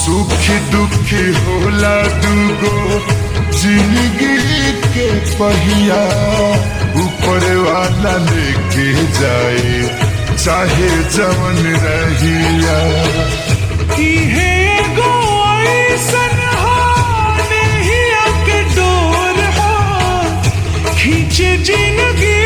सुखी दुखी होला दूगो जिंदगी के पहिया ऊपर वाला लेके जाए चाहे जवन रहिया इहे एगो अइसन हो नेहिया के डोर हो खींचे जिंदगी